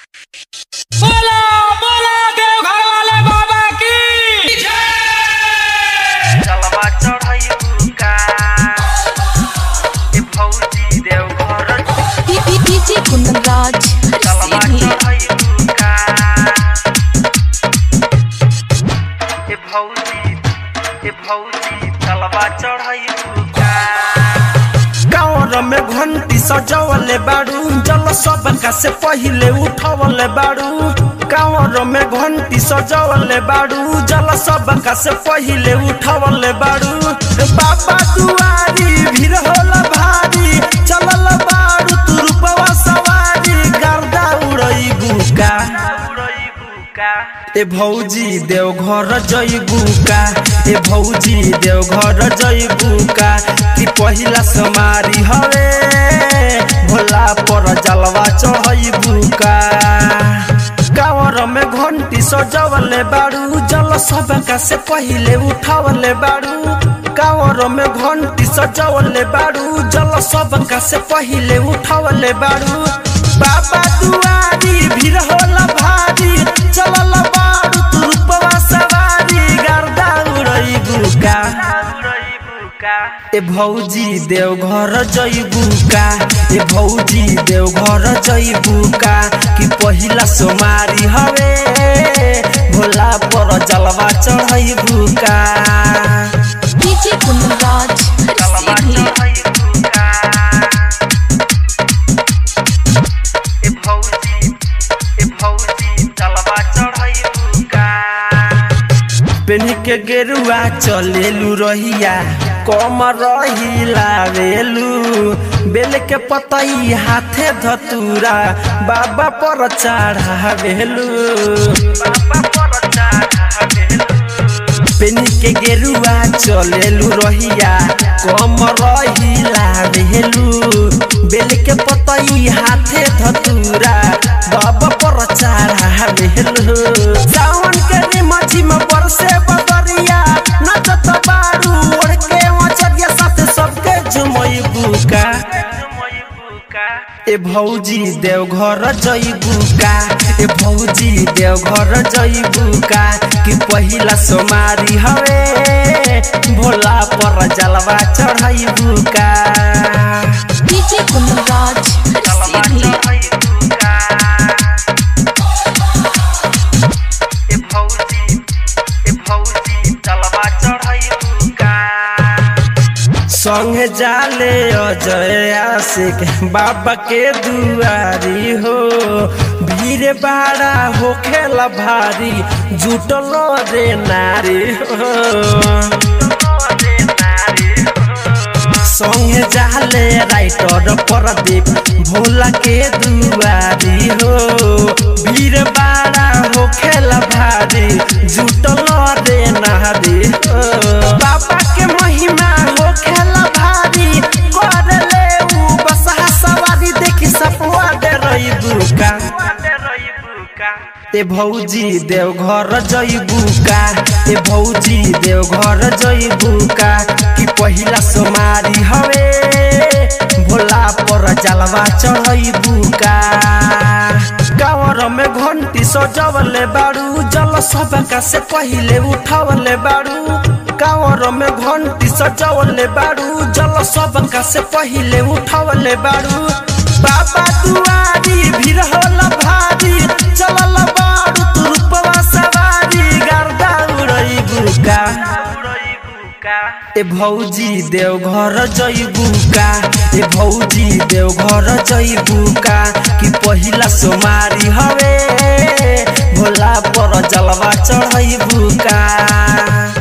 बोला बोला देवघर वाले बाबा की चलवा चढ़ैबू का ए फौजी देवघर डीजे कुंदनराज चलवा सीधी चढ़ैबू का ए फौजी ए फौजी चलवा चढ़ैबू का गाँव में घंटी सजवले बाड़ू जल सबका से पहिले उठवले बाड़ू गाँव में घंटी सजवले बाड़ू जल सबका से पहिले उठवले बाड़ू बाबा दुआरी भीड़ होला भारी चलल बाड़ू तू रूपवा सवारी गर्दा उड़ैबू का उड़ैबू का ए भौजी देवघर जइबू का ए भौजी देवघर जइबू का कि पहिला समारी हवे भोला पर जलवा चढ़इबू का कावर में घंटी सजवले बाड़ू जल सबका से पहिले उठावले बाड़ू कावर में घंटी सजवले बाड़ू जल सबका से पहिले उठावले बाड़ू बाबा दुआरी भीड़ होला भारी चलल बाड़ू तू रूपवा सवारी गर्दा उड़ैबू का उड़ैबू का ए भौजी देवघर जइबू का ए भौजी देवघर जइबू का कि पहिला सोमारी हवे भोला पर जलवा चढ़ैबू का डीजे कुंदनराज चलवा सीधी चढ़ैबू का ए फौजी ए फौजी चलवा चढ़ैबू का पेनी के गेरुआ चलेलू रहिया कम रही लावेलू बेल के पतई हाथे धतूरा बाबा पर चढ़ावेलू बाबा पर चढ़ावेलू पेनी के गेरुआ चलेलू रहिया कम रही लावेलू बेल के पतई हाथे धतूरा बाबा पर चढ़ावेलू सावन के निमझी में बरसे बदरिया नचत बारू ओढ़ के मचरिया साथ सबके झुमैबू का जुमैबू का ए भौजी देवघर जइबू का ए भौजी देवघर जइबू का कि पहिला सोमारी हवे भोला पर जलवा चढ़ैबू का डीजे कुंदनराज चलवा सीधी चढ़ैबू का ए फौजी ए फौजी चलवा चढ़ैबू का संगे जाले अजय आशिक बाबा के दुआरी हो भीड़ बाड़ा होखेला भारी जुटल रे नारी हो संगे जाले राइटर प्रदीप भोला के दुआरी हो भीड़ बाड़ा हो खेला भारी जुटल रे नारी हो बाबा के महिमा हो खेला भारी कर ले ऊ बसहा सवारी देखी सपवा दे रही बुका ए भौजी देवघर जइबू का ए भौजी देवघर जइबू का कि पहिला सोमारी हवे भोला पर जलवा चढ़इबू का गाँवर में घंटी सजवले बाड़ू जल सबका से पहिले उठवले बाड़ू गाँवर में घंटी सजवले बाड़ू जल सबका से पहिले उठवले बाड़ू बाबा दुआरी भीड़ होला भारी चलल बाड़ू तू रूपवा सवारी गर्दा उड़ैबू का ए भौजी देवघर जइबू का ए भौजी देवघर जइबू का कि पहिला सोमारी हवे भोला पर जलवा चढ़ैबू का